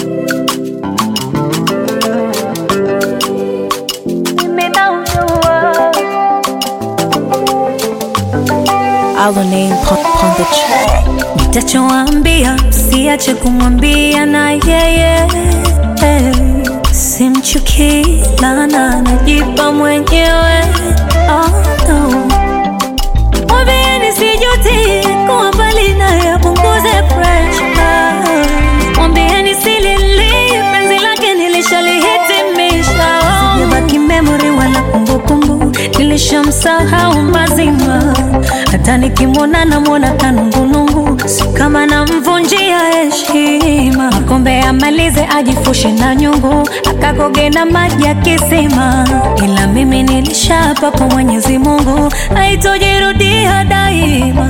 Our name pon, pon the track. Nitachoambia siache kumwambia na yeye simchukii lana najipa mwenyewe oh, no. Mwambieni sijuti kuwa mbali naye apunguze pressure. Mwambieni silili penzi lake nilishalihitimisha. Sijabaki memory wala kumbukumbu, nilishamsahau mazima. Hata nikimwona namwona kanungunungu, si kama namvunjia heshima. Kombe amalize ajifushe na nyungu, akakoge na maji ya kisima. Ila mimi nilishapa kwa Mwenyezi Mungu, haitojirudia daima.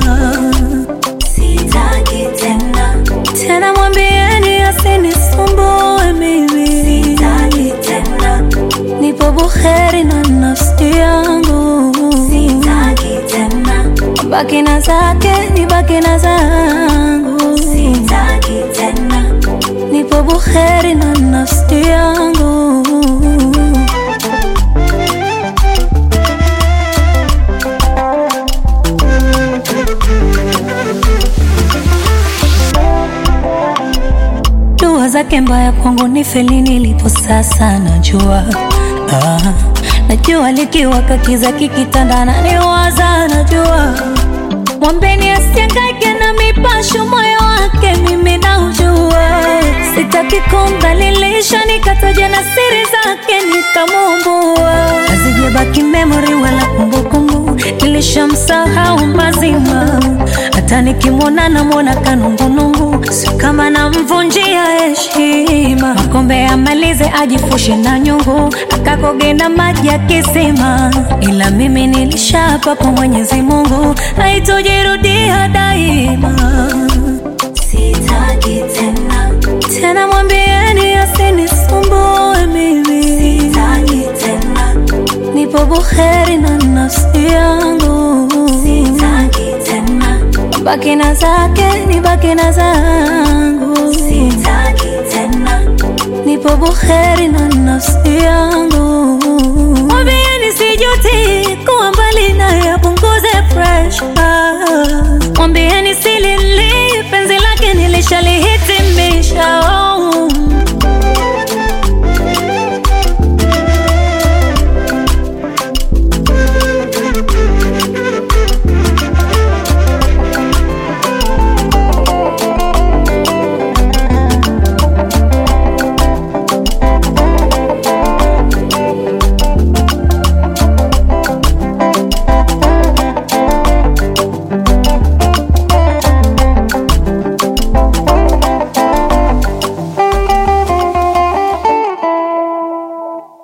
Sitaki tena tena, mwambieni asinisumbue mimi. Sitaki tena, nipo buheri na nafsi yangu. Sitaki tena, baki na zake, nibaki na zangu. Sitaki tena, nipo buheri na nafsi yangu. Dua zake mbaya kwangu ni feli nilipo sasa najua ah, najua likiwaka kiza kikitandana niwaza najua mwambeni asiangaike na mipasho moyo wake mimi naujua sitaki kumdhalilisha nikataja na siri zake nikamumbua hazijabaki memory wala kumbukumbu nilishamsahau mazima hata nikimwona namwona kanungunungu si kama namvunjia heshima makombe amalize ajifushe na nyungu akakoge na maji ya kisima ila mimi nilishapa kwa mwenyezi mungu haitojirudia daima sitaki tena tena mwambieni asinisumbue mimi sitaki tena nipo buheri na nafsi yangu sitaki tena baki na zake nibaki na zangu